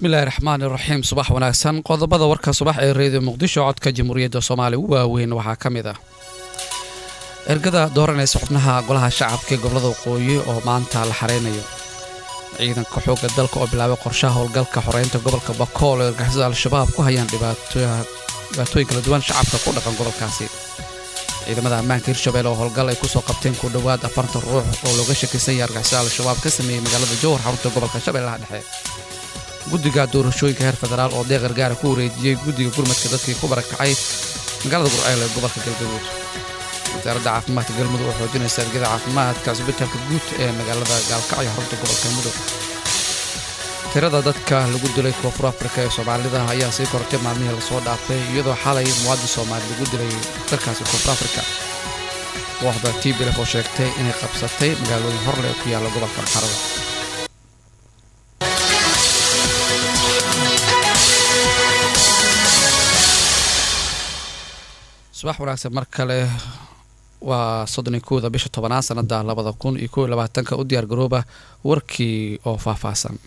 bismillahi raxmaan iraxiim subax wanaagsan qodobada warka subax ee reediyo muqdisho codka jamhuuriyadda soomaaliya u waaweyn waxaa ka mid ah ergada dooranaysa xubnaha golaha shacabka ee gobolada waqooyi oo maanta la xareynayo ciidanka xoogga dalka oo bilaabay qorshaha howlgalka xoreynta gobolka bakool oo argixisada al-shabaab ku hayaan dhibaatooyin kala duwan shacabka ku dhaqan gobolkaasi ciidamada ammaanka hirshabelle oo howlgal ay kusoo qabteen ku dhowaad afartan ruux oo looga shakisan yahay argixisada al-shabaab ka sameeyey magaalada jowhar xarunta gobolka shabeellaha dhexe guddiga doorashooyinka heer federaal oo deeq gargaara ku wareejiyey guddiga gurmadka dadkii ku barakacay magaalada gurceel ee gobolka galgaduud wasaaradda caafimaadka galmudug oo xoojinaysa ergada caafimaadka cisbitaalka guud ee magaalada gaalkacyo xarunta gobolka mudug tirada dadka lagu dilay koonfur afrika ee soomaalida ayaa sii kortay maalmihii lasoo dhaafay iyadoo xalay muwaadin soomaali lagu dilay dalkaasi koonfur afrika kooxda tblf oo sheegtay inay qabsatay magaalooyin horle ee ku yaalla gobolka maxarada subax wanaagsan mar kale waa soddon kooda bisha tobanaad sanada labada kun iyo kow iyo labaatanka u diyaar garooba warkii oo faahfaahsan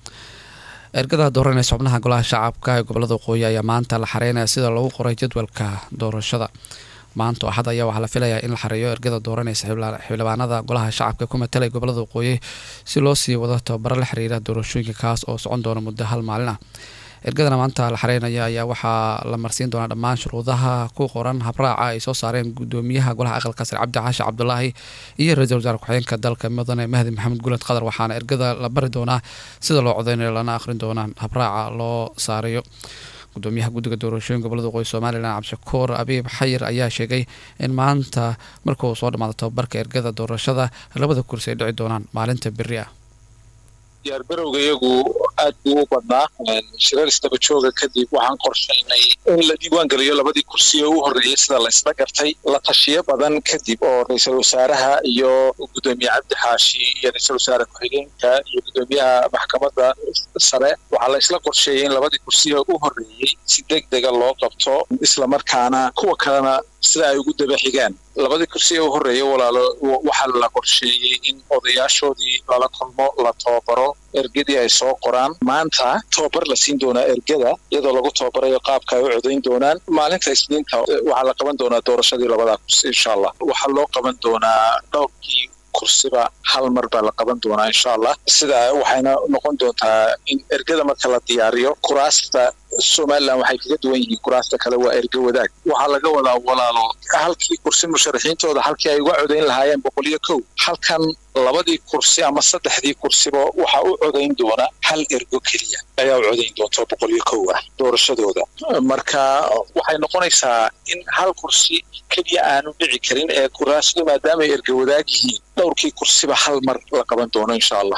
ergada dooranaysa xubnaha golaha shacabka ee gobolada waqooyi ayaa maanta la xareynaya sida lagu qoray jadwalka doorashada maanta oo axad ayaa waxaa la filayaa in la xareeyo ergada dooranaysa xildhibaanada golaha shacabka ku matalay gobolada waqooyi si loo sii wado tababaro la xiriira doorashooyinka kaas oo socon doona muddo hal maalin ah ergadana maanta la xareynaya ayaa waxaa la marsiin doonaa dhammaan shuruudaha ku qoran habraaca ay soo saareen gudoomiyaha golaha aqalka sare cabdi caashi cabdulaahi iyo ra-iisul wasaare ku-xigeenka dalka mudane mahdi maxamed guulad qadar waxaana ergada la bari doonaa sida loo codeynayo lana akhrin doonaan habraaca loo saarayo gudoomiyaha guddiga doorashooyin gobolada waqooyi somalilan cabdishakuur abiib xayir ayaa sheegay in maanta markuu soo dhamaado tababarka ergada doorashada labada kursi ay dhici doonaan maalinta beri ah diyaargarowga iyagu aad buu u badnaa shirar isdaba jooga kadib waxaan qorshaynay in la diiwaan geliyo labadii kursi ee u horreeyey sida la isla gartay la tashiyo badan kadib oo ra-iisul wasaaraha iyo gudoomiye cabdi xaashi iyo ra-iisul wasaare ku-xigeenka iyo gudoomiyaha maxkamadda sare waxaa la isla qorsheeyey in labadii kursi ee u horreeyey si deg dega loo qabto islamarkaana kuwa kalena sida ay ugu daba xigaan labadii kursi ee u horreeya walaalo waxaa la qorsheeyey in odayaashoodii lala kulmo la tababaro ergadii ay soo qoraan maanta tababar la siin doonaa ergada iyadoo lagu tababarayo qaabka ay u codayn doonaan maalinta isniinta waxaa la qaban doonaa doorashadii labadaa kursi insha allah waxaa loo qaban doonaa dhowrkii kursiba hal mar baa la qaban doonaa insha allah sida waxayna noqon doontaa in ergada marka la diyaariyo kuraasta somalilan waxay kaga duwan yihiin kuraasta kale waa erge wadaag waxaa laga wadaa walaalo halkii kursi musharaxiintooda halkii ay uga codayn lahaayeen boqol iyo kow halkan labadii kursi ama saddexdii kursiba waxaa u codayn doona hal ergo keliya ayaa u codayn doonta boqol iyo kow ah doorashadooda marka waxay noqonaysaa in hal kursi keliya aanu dhici karin ee kuraasadu maadaamaay erge wadaag yihiin dhowrkii kursiba hal mar la qaban doono insha allah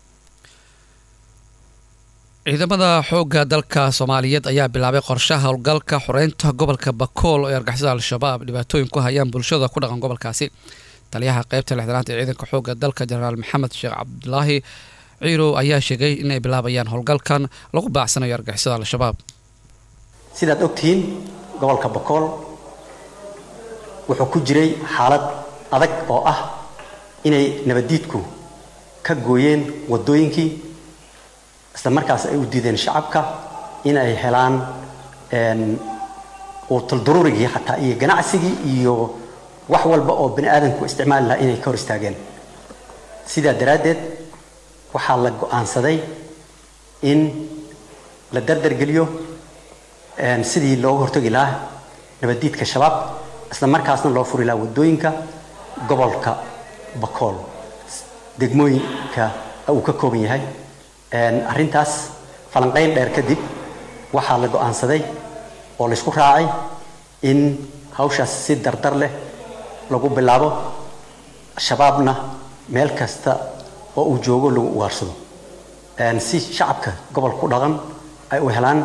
ciidamada xoogga dalka soomaaliyeed ayaa bilaabay qorshaha howlgalka xoreynta gobolka bakool oo ay argixisada al-shabaab dhibaatooyin ku hayaan bulshada ku dhaqan gobolkaasi taliyaha qeybta lixdanaad ee ciidanka xoogga dalka jenaraal maxamed sheekh cabdulaahi ciirow ayaa sheegay inay bilaabayaan howlgalkan lagu baacsanayo argixisada al-shabaab sidaad ogtihiin gobolka bakool wuxuu ku jiray xaalad adag oo ah inay nabaddiidku ka gooyeen waddooyinkii isla markaas ay u diideen shacabka in ay helaan uutulduruurigii xataa iyo ganacsigii iyo wax walba oo bani aadamku isticmaali lahaa inay ka hor istaageen sidaa daraaddeed waxaa la go-aansaday in la dardargeliyo sidii looga hortagi lahaa nabaddiidka shabaab isla markaasna loo furi lahaa waddooyinka gobolka bakool degmooyinka uu ka kooban yahay arrintaas falanqayn dheer kadib waxaa la go-aansaday oo laysku raacay in hawshaas si dardar leh lagu bilaabo shabaabna meel kasta oo uu joogo lagu ugaarsado si shacabka gobolka ku dhaqan ay u helaan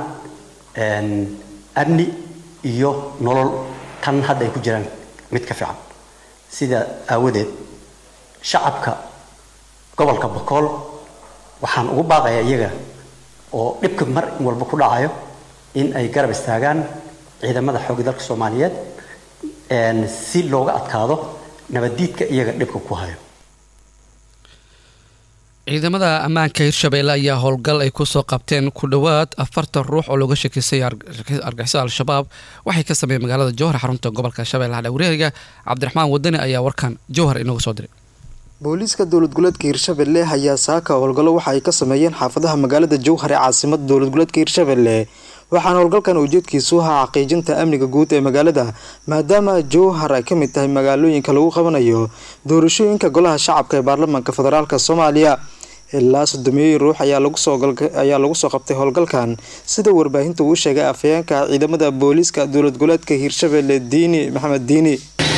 amni iyo nolol tan hadda ay ku jiraan mid ka fiican sidaa aawadeed shacabka gobolka bakool waxaan ugu baaqayaa iyaga oo dhibka mar walba ku dhacayo in ay garab istaagaan ciidamada xoogga dalka soomaaliyeed si looga adkaado nabaddiidka iyaga dhibka ku hayo ciidamada ammaanka hirshabeelle ayaa howlgal ay kusoo qabteen ku dhowaad afartan ruux oo looga shakisay argixisada al-shabaab waxay ka sameeyeen magaalada jowhar xarunta gobolka shabeellaha dhawreeriga cabdiraxmaan wadani ayaa warkan jowhar inooga soo diray booliiska dowlad goleedka hirshabelle ayaa saaka howlgallo waxa ay ka sameeyeen xaafadaha magaalada jowhar ee caasimada dowlad goleedka hirshabelle waxaana howlgalkan ujeedkiisu ahaa xaqiijinta amniga guud ee magaalada maadaama jowhar ay ka mid tahay magaalooyinka lagu qabanayo doorashooyinka golaha shacabka ee baarlamaanka federaalk soomaaliya ilaa sodomeeyey ruux ayaa lagu soo qabtay howlgalkan sida warbaahinta uu sheegay afhayeenka ciidamada booliiska dowlad goleedka hirshabelle diini maxamed diini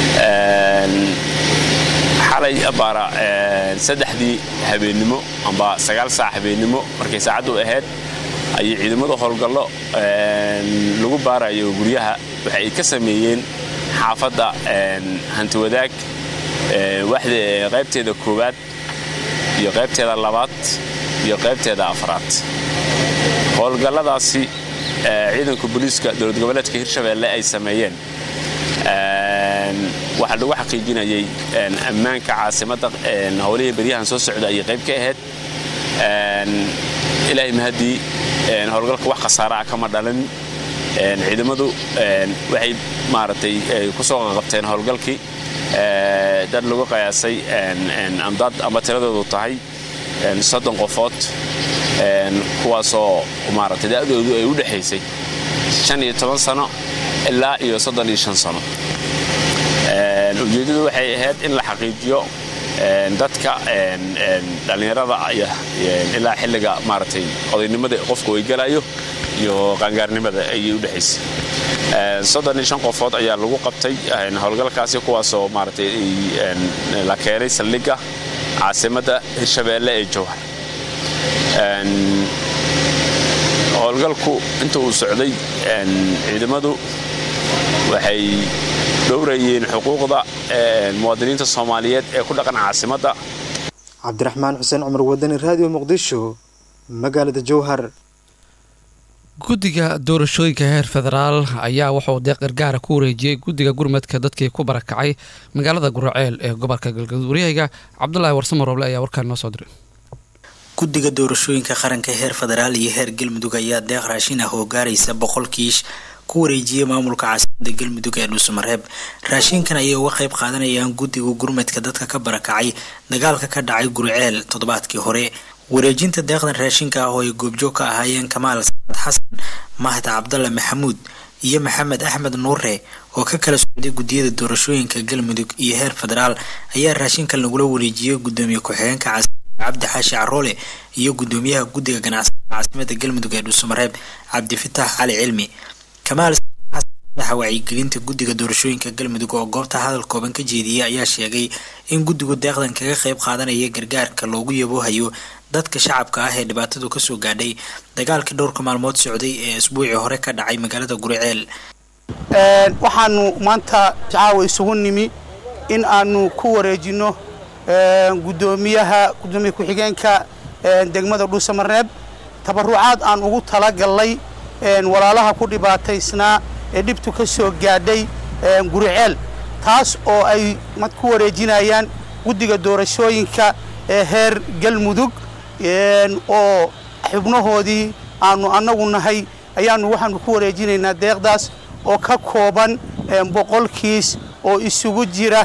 xalay abaara saddexdii habeennimo amba sagaal saac habeennimo markay saacaddu ahayd ayay ciidamada howlgallo lagu baarayo guryaha waxa ay ka sameeyeen xaafadda hantiwadaag qaybteeda koowaad iyo qaybteeda labaad iyo qaybteeda afraad howlgalladaasi ciidanka booliiska dowlad goboleedka hirshabeelle ay sameeyeen waxaa lagu xaqiijinayay ammaanka caasimadda howlihii beryahan soo socda ayay qayb ka ahayd ilaahay mahaddii howlgalka wax khasaara ah kama dhalin ciidamadu waxay maaragtay ku soo qabteen howlgalkii dad lagu qiyaasay amdad ama tiradoodu tahay soddon qofood kuwaasoo maaragtay da'doodu ay u dhexaysay shan iyo toban sano ilaa iyo soddon iyo shan sano ujeeddadu waxay ahayd in la xaqiijiyo dadka dhallinyarada ilaa xilliga maaragtay odaynimada qofku ay galayo iyo qaangaarnimada ayay u dhexaysay soddon iyo shan qofood ayaa lagu qabtay howlgalkaasi kuwaasoo maaragtay la keenay saldhigga caasimadda hirshabeelle ee jowhar howlgalku inta uu socday ciidamadu waxay dhowrayeen xuquuqda muwaadiniinta soomaaliyeed ee ku dhaqan caasimadda cabdiraxmaan xuseen cumar wadani raadiyo muqdisho magaalada jowhar guddiga doorashooyinka heer federaal ayaa wuxuu deeq gargaara ku wareejiyey guddiga gurmadka dadkii ku barakacay magaalada guraceel ee gobolka galgaduud waryahayga cabdulaahi warsamo roble ayaa warkaan noo soo diray guddiga doorashooyinka qaranka heer federaal iyo heer galmudug ayaa deeq raashin ah oo gaaraysa boqol kiish ku wareejiyay maamulka caasimada galmudug ee dhuusamareeb raashinkan ayay uga qayb qaadanayaan guddiga gurmadka dadka ka barakacay dagaalka ka dhacay guriceel toddobaadkii hore wareejinta deeqdan raashinka ah oo ay goobjoog ka ahaayeen kamaal saad xasan mahad cabdalla maxamuud iyo maxamed axmed nuure oo ka kala socday guddiyada doorashooyinka galmudug iyo heer federaal ayaa raashinkan lagula wareejiyey gudoomiye ku-xigeenka caasimada cabdi xaashi caroole iyo gudoomiyaha guddiga ganacsatada caasimada galmudug ee dhuusamareeb cabdifitaax cali cilmi kamaal madaxa wacyigelinta guddiga doorashooyinka galmudug oo goobta hadal kooban ka jeediyay ayaa sheegay in guddigu deeqdan kaga qayb qaadanaya gargaarka loogu yaboohayo dadka shacabka ah ee dhibaatadu kasoo gaadhay dagaalkii dhowrka maalmood socday ee isbuucii hore ka dhacay magaalada guriceel waxaanu maanta caawa isugu nimi in aanu ku wareejino gudoomiyaha gudoomiye ku-xigeenka degmada dhuusamareeb tabarucaad aan ugu talagalnay walaalaha ku dhibaataysnaa ee dhibtu ka soo gaadhay guriceel taas oo ay ku wareejinayaan guddiga doorashooyinka ee heer galmudug oo xubnahoodii aanu annagu nahay ayaanu waxaanu ku wareejinaynaa deeqdaas oo ka kooban boqol kiis oo isugu jira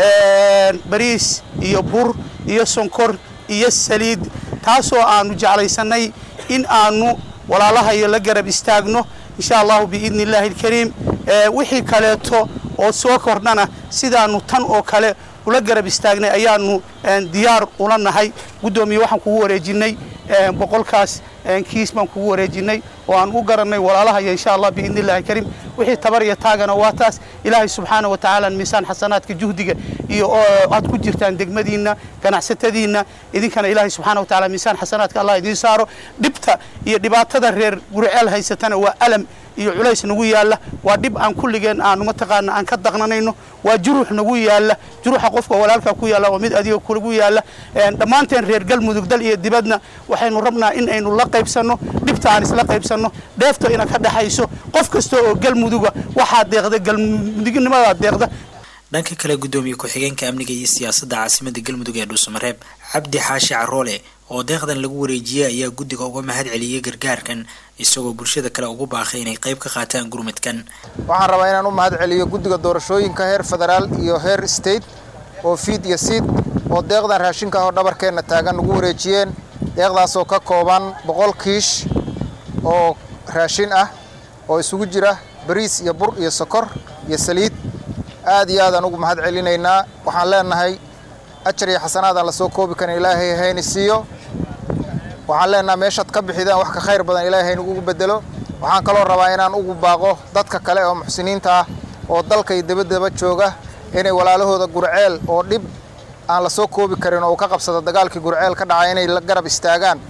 bariis iyo bur iyo sonkor iyo saliid taasoo aanu jeclaysannay in aanu walaalahayo la garab istaagno insha allahu biidni illaahi alkariim wixii kaleeto oo soo kordhana sidaanu tan oo kale ula garab istaagnay ayaanu diyaar ula nahay guddoomiye waxaan kugu wareejinay boqolkaas kiis baan kugu wareejinay oo aan u garannay walaalahayo insha allah biidni illahi alkariim wixii tabar iyo taagana waa taas ilaahay subxaana wa tacaala miisaan xasanaadka juhdiga iyo aad ku jirtaan degmadiinna ganacsatadiinna idinkana ilaahay subxaana wa tacaala miisaan xasanaadka allah idiin saaro dhibta iyo dhibaatada reer guriceel haysatana waa alam iyo culays nagu yaalla waa dhib aan kulligeen aanu mataqaana aan ka daqnanayno waa juruux nagu yaalla juruuxa qofka walaalka ku yaalla waa mid adiga kugu yaalla dhammaanteen reer galmudug dal iyo dibadna waxaynu rabnaa in aynu la qaybsanno dhibta aan isla qaybsanno dheefta ina ka dhexayso qof kasta oo galmuduga waxaa deeqda galmudugnimada deeqda dhanka kale gudoomiye ku-xigeenka amniga iyo siyaasadda caasimada galmudug ee dhuusamareeb cabdi xaashi caroole oo deeqdan lagu wareejiyey ayaa guddiga uga mahad celiyey gargaarkan isagoo bulshada kale ugu baaqay inay qayb ka qaataan gurmadkan waxaan rabaa inaan u mahad celiyo guddiga doorashooyinka heer federaal iyo heer state oo fiid iyo siid oo deeqdan raashinka oo dhabarkeenna taagan nagu wareejiyeen deeqdaasoo ka kooban boqol kiish oo raashin ah oo isugu jira bariis iyo bur iyo sokor iyo saliid aad iyo aadaan ugu mahad celinaynaa waxaan leenahay ajar iyo xasanaadaan lasoo koobi karin ilaahay hayni siiyo waxaan leenahay meeshaad ka bixidaan wax ka khayr badan ilaahay haynagugu bedelo waxaan kaloo rabaa inaan ugu baaqo dadka kale oo muxsiniinta ah oo dalka iyo dabadaba jooga inay walaalahooda gurceel oo dhib aan la soo koobi karin oo uu ka qabsada dagaalkii gurceel ka dhacay inay la garab istaagaan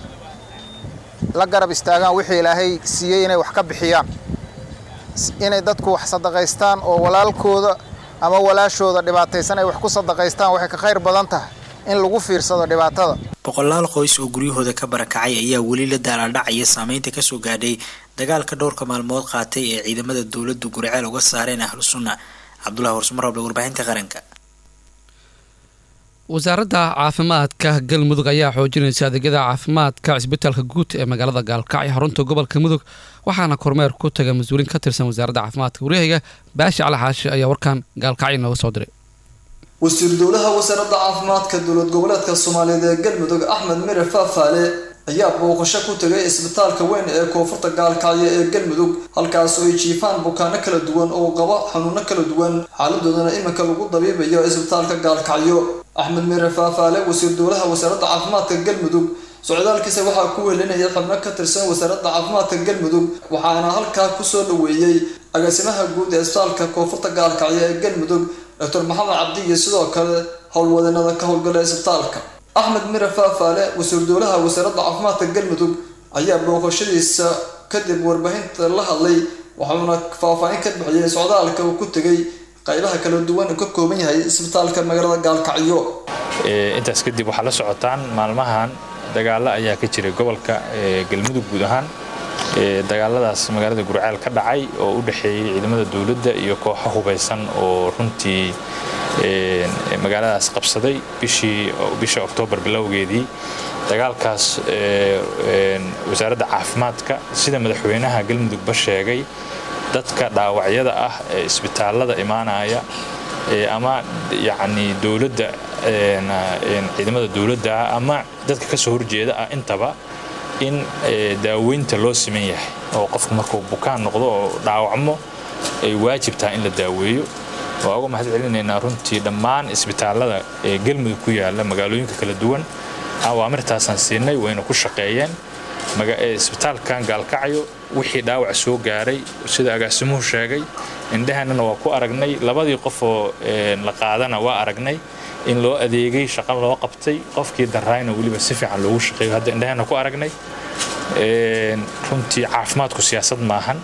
la garab istaagaan wixii ilaahay siiyey inay wax ka bixiyaan inay dadku wax sadaqaystaan oo walaalkooda ama walaashooda dhibaataysan ay wax ku sadaqaystaan waxay ka khayr badan tahay in lagu fiirsado dhibaatada boqolaal qoys oo guryahooda ka barakacay ayaa weli la daalaadhacaya saameynta kasoo gaadhay dagaalka dhowrka maalmood qaatay ee ciidamada dowladdu gurceel uga saareen ahlu sunna cabdulahi horsumaraable warbaahinta qaranka wasaaradda caafimaadka galmudug ayaa xoojinaysa adeegyada caafimaadka cisbitaalka guud ee magaalada gaalkacyo xarunta gobolka mudug waxaana kormeer ku taga mas-uuliin ka tirsan wasaaradda caafimaadka waryahayga baashi cali xaashi ayaa warkan gaalkacyo nooga soo diray wasiir dowlaha wasaaradda caafimaadka dowlad goboleedka soomaaliyeed ee galmudug axmed mire faafaale ayaa booqasho ku tegay isbitaalka weyn ee koonfurta gaalkacyo ee galmudug halkaas oo ay jiifaan bukaano kala duwan oo qaba xanuuno kala duwan xaaladoodana iminka lagu dabiibayo isbitaalka gaalkacyo axmed mire faafaale wasiir dowlaha wasaaradda caafimaadka galmudug socdaalkiisa waxaa ku welinaya xubno ka tirsan wasaaradda caafimaadka galmudug waxaana halkaa kusoo dhaweeyey agaasimaha guud ee isbitaalka koonfurta gaalkacyo ee galmudug doctor maxamed cabdi iyo sidoo kale howlwadanada ka howlgala isbitaalka axmed mire faafaale wasiir dowlaha wasaaradda caafimaadka galmudug ayaa booqashadiisa kadib warbaahinta la hadlay waxauna faahfaahin ka bixiyey socdaalka uu ku tegay qaybaha kala duwan uu ka kooban yahay isbitaalka magaalada gaalkacyo intaas kadib waxaa la socotaan maalmahan dagaalo ayaa ka jiray gobolka galmudug guud ahaan dagaaladaas magaalada gurceel ka dhacay oo u dhexeeyey ciidamada dowladda iyo kooxo hubaysan oo runtii magaaladaas qabsaday bisha oktoobar bilowgeedii dagaalkaas wasaaradda caafimaadka sida madaxweynaha galmudugba sheegay dadka dhaawacyada ah ee isbitaalada imaanaya ama yacni dowladda ciidamada dowladda ama dadka kasoo horjeeda ah intaba in daaweynta loo siman yahay oo qofku markuu bukaan noqdo oo dhaawacmo ay waajib tahay in la daaweeyo waa uga mahad celinaynaa runtii dhammaan isbitaalada ee galmudug ku yaala magaalooyinka kala duwan awaamirtaasaan siinay wayna ku shaqeeyeen isbitaalkan gaalkacyo wixii dhaawac soo gaaray sida agaasimuhu sheegay indhahanana waa ku aragnay labadii qof oo la qaadana waa aragnay in loo adeegay shaqo loo qabtay qofkii daraayna weliba si fiican loogu shaqeeyo hadda indhahana ku aragnay runtii caafimaadku siyaasad maahan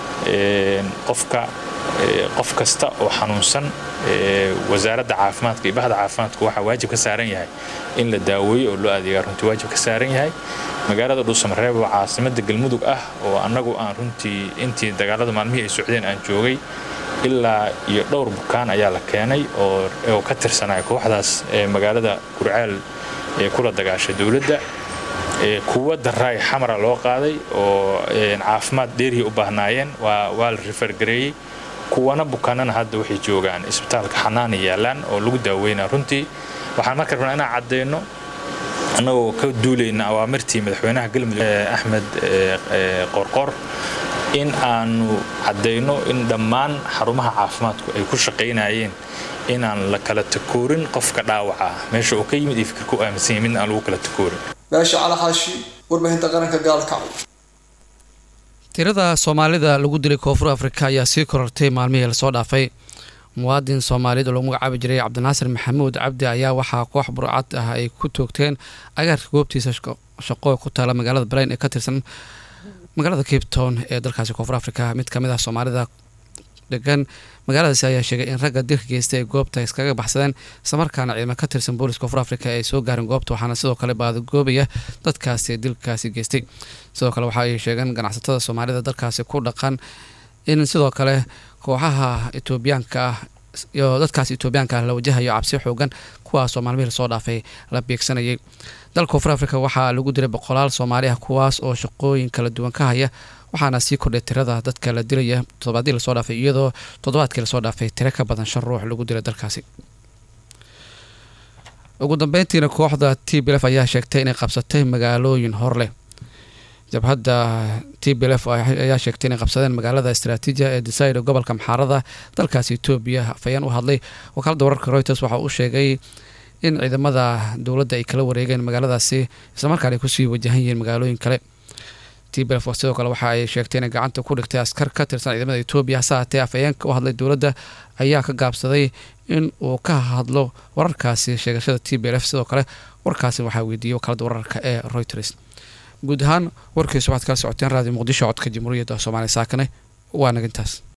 qofka qof kasta oo xanuunsan wasaaradda caafimaadka iyo bahda caafimaadku waxaa waajib ka saaran yahay in la daaweeyo oo loo adeegaa runtii waajib ka saaran yahay magaalada dhuusamareeb oo caasimada galmudug ah oo annagu aan runtii intii dagaalada maalmihii ay socdeen aan joogay ilaa iyo dhowr bukaan ayaa la keenay oo ka tirsanaya kooxdaas ee magaalada gurceel ee kula dagaashay dowladda kuwa daraay xamara loo qaaday oo caafimaad dheerihii u baahnaayeen waa la rifargareeyey kuwana bukaanana hadda waxay joogaan isbitaalka xanaana yaalaan oo lagu daaweynaa runtii waxaan marka rabnaa inaan caddeyno annagoo ka duulayna awaamirtii madaxweynaha galmudug axmed qorqor in aanu caddayno in dhammaan xarumaha caafimaadku ay ku shaqaynayeen inaan la kala takoorin qofka dhaawaca ah meesha uu ka yimid iyo fikirka u aaminsan yahay midna aan lagu kala takoorin baasha cali xaashi warbaahinta qaranka gaalkacyo tirada soomaalida lagu dilay koonfur afrika ayaa sii korortay maalmihii lasoo dhaafay muwaadin soomaaliyeed oo lagu magacaabi jiray cabdinaasir maxamuud cabdi ayaa waxaa koox burcad ah ay ku toogteen agaarka goobtiisa shaqo ku taala magaalada balayn ee ka tirsan magaalada cape town ee dalkaasi koonfur afrika mid kamid ah soomaalida degan magaaladaasi ayaa sheegay in ragga dilka geystay ay goobta iskaga baxsadeen islamarkaana ciidamo ka tirsan booliska koonfur afrika ay soo gaareen goobta waxaana sidoo kale baadagoobaya dadkaasi dilkaasi geystay sidoo kale waxa ay sheegeen ganacsatada soomaalida dalkaasi ku dhaqan in sidoo kale kooxaha etoobiyaanka ah iyo dadkaas etoobiyaanka la wajahayo cabsi xoogan kuwaasoo maalmihii lasoo dhaafay la beegsanayay dalka koonfur africa waxaa lagu diray boqolaal soomaali ah kuwaas oo shaqooyin kala duwan ka haya waxaana sii kordhay tirada dadka la dilaya toddobaadii lasoo dhaafay iyadoo toddobaadkii lasoo dhaafay tiro ka badan shan ruux lagu dilay dalkaasi ugu dambeyntiina kooxda t b lf ayaa sheegtay inay qabsatay magaalooyin hor leh jabhadda t b lf ayaa sheegtay inay qabsadeen magaalada istraatiijiya ee desairo gobolka maxaarada dalkaasi etoobiya afayeen u hadlay wakaalada wararka reuters waxa uu sheegay in ciidamada dowladda ay kala wareegeen magaaladaasi islamarkaana ay kusii wajahan yihiin magaalooyin kale t b lf sidoo kale waxa ay sheegtay inay gacanta ku dhigtay askar ka tirsan ciidamada etoobiya hase haatee afayeenka u hadlay dowladda ayaa ka gaabsaday in uu ka hadlo wararkaasi sheegashada t b lf sidoo kale warkaasi waxaa weydiiyey wakaalada wararka ee reuters guud ahaan warkiisu waxaad kala socoteen raadiyo muqdisho codka jamhuuriyadda soomaaliya saakane waa nagintaas